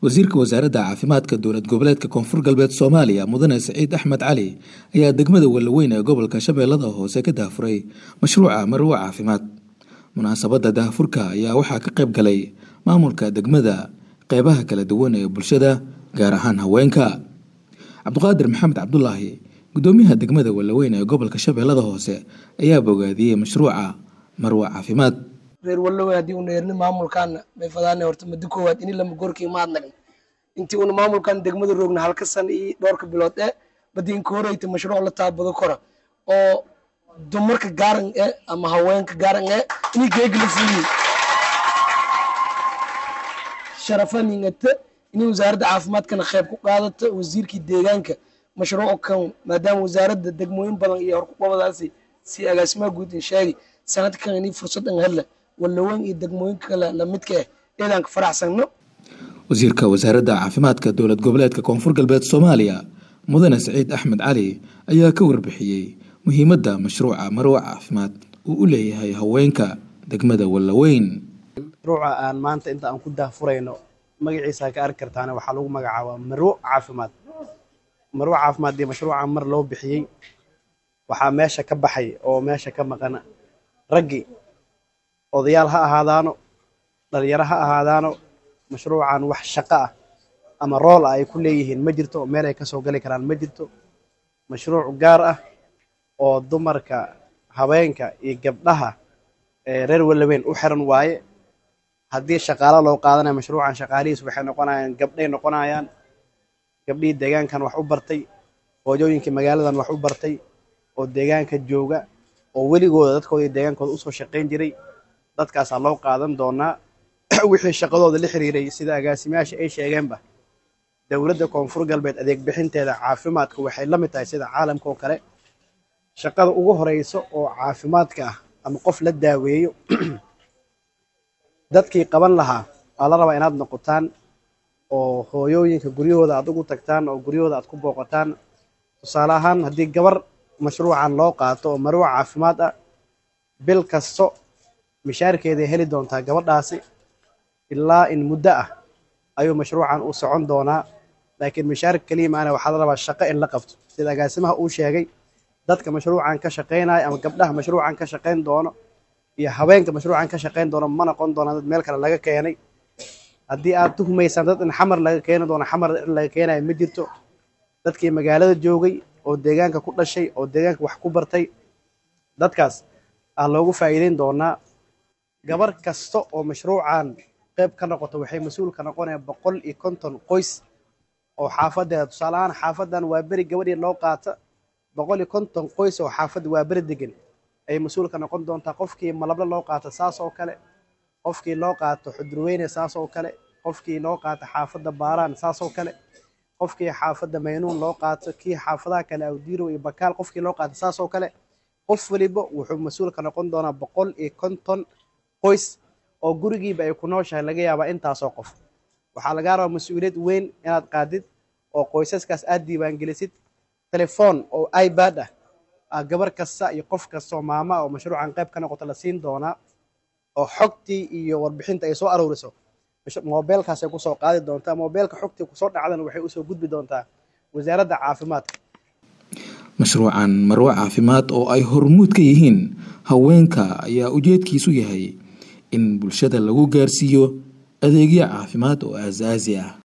wasiirka wasaaradda caafimaadka dowlad goboleedka koonfur galbeed soomaaliya mudane siciid axmed cali ayaa degmada wallaweyn ee gobolka shabeellada hoose ka daafuray mashruuca marwo caafimaad munaasabadda daahfurka ayaa waxaa ka qayb galay maamulka degmada qeybaha kala duwan ee bulshada gaar ahaan haweenka cabdiqaadir maxamed cabdulaahi gudoomiyaha degmada wallaweyn ee gobolka shabeellada hoose ayaa bogaadiyey mashruuca marwo caafimaad reer wallowe haddii una erni maamulkaana may fadaane horta muddo koowaad ini lama gorkii maad nagn intii una maamulkan degmada roogna halka san iyo dhowrka bilood ee badi inka horeyta mashruuc la taabado kora oo dumarka gaaran e ama haweenka gaaran e ini geegla fuuyi sharafaningata ini wasaaradda caafimaadkana qayb ku qaadata wasiirkii deegaanka mashruuc kan maadaama wasaaradda degmooyin badan iyo horkuqabadaasi si agaasimaha guud in sheegi sanadkan ini fursadan hella wallaweyn iyo degmooyinka kale lamidka ah eedaan ka faraxsanno wasiirka wasaaradda caafimaadka dowlad goboleedka koonfur galbeed soomaaliya mudane siciid axmed cali ayaa ka warbixiyey muhiimadda mashruuca marwo caafimaad uu u leeyahay haweenka degmada wallaweyn mashruuca aan maanta inta aan ku daahfurayno magaciisa ka arki kartaana waxaa lagu magacaabaa marwo caafimaad marwo caafimaad dee mashruuca mar loo bixiyey waxaa meesha ka baxay oo meesha ka maqan raggi odayaal ha ahaadaano dhalinyaro ha ahaadaano mashruucan wax shaqo ah ama rool ah ay ku leeyihiin ma jirto meel ay kasoo gali karaan ma jirto mashruuc gaar ah oo dumarka habeenka iyo gabdhaha reer wallaweyn u xiran waaye haddii shaqaalo loo qaadanayo mashruucan shaqaalihiis waxay noqonayaan gabdhay noqonayaan gabdhihii deegaankan wax u bartay hoojooyinkii magaaladan wax u bartay oo deegaanka jooga oo weligooda dadkooda iyo deegaankooda usoo shaqayn jiray dadkaasaa loo qaadan doonaa wixii shaqadooda la xiriiray sida agaasimayaasha ay sheegeenba dowladda koonfur galbeed adeeg bixinteeda caafimaadka waxay la mid tahay sida caalamka oo kale shaqada ugu horeyso oo caafimaadka ah ama qof la daaweeyo dadkii qaban lahaa waa la rabaa inaad noqotaan oo hooyooyinka guryahooda aad ugu tagtaan oo guryahooda aad ku booqataan tusaale ahaan haddii gabar mashruucan loo qaato oo marwo caafimaad ah bil kasto mishaarkeeday heli doontaa gabadhaasi ilaa in muddo ah ayuu mashruucan u socon doonaa laakiin mishaar keliya maana waxaa la rabaa shaqo in la qabto sida agaasimaha uu sheegay dadka mashruucan ka shaqaynaya ama gabdhaha mashruucan ka shaqayn doono iyo haweenka mashruucan ka shaqayn doono ma noqon doonaa dad meel kale laga keenay haddii aad tuhumaysaan dad in xamar laga keeni doono xamar in laga keenayo ma jirto dadkii magaalada joogay oo deegaanka ku dhashay oo deegaanka wax ku bartay dadkaas aa loogu faa'iideyn doonaa gabar kasta oo mashruucan qayb ka noqoto waxay mas-uul ka noqonaya boqol iyo konton qoys oo xaafadeeda tusaale ahaan xaafadan waa beri gabadhii loo qaata boqol iyo konton qoys oo xaafadda waa beri degan ayay mas-uul ka noqon doontaa qofkii malablo loo qaato saas oo kale qofkii loo qaato xudurweyne saas oo kale qofkii loo qaato xaafadda baaraan saas oo kale qofkii xaafadda maynuun loo qaato kii xaafadaha kale awdiiro iyo bakaal qofkii loo qaato saas oo kale qof waliba wuxuu mas-uul ka noqon doonaa boqol iyo konton qoys oo gurigiiba ay ku nooshahay laga yaabaa intaasoo qof waxaa lagaa rabaa mas-uuliyad weyn inaad qaadid oo qoysaskaas aad diiwaangelisid telefoon oo ibad ah gabar kasta iyo qof kasta oo maama oo mashruucan qayb ka noqoto la siin doonaa oo xogtii iyo warbixinta ay soo aruuriso mobeelkaasay kusoo qaadi doontaa mobeelka xogtii kusoo dhacdana waxay usoo gudbi doontaa wasaaradda caafimaadka mashruucan marwo caafimaad oo ay hormuud ka yihiin haweenka ayaa ujeedkiisu yahay in bulshada lagu gaarsiiyo adeegyo caafimaad oo aasaasi ah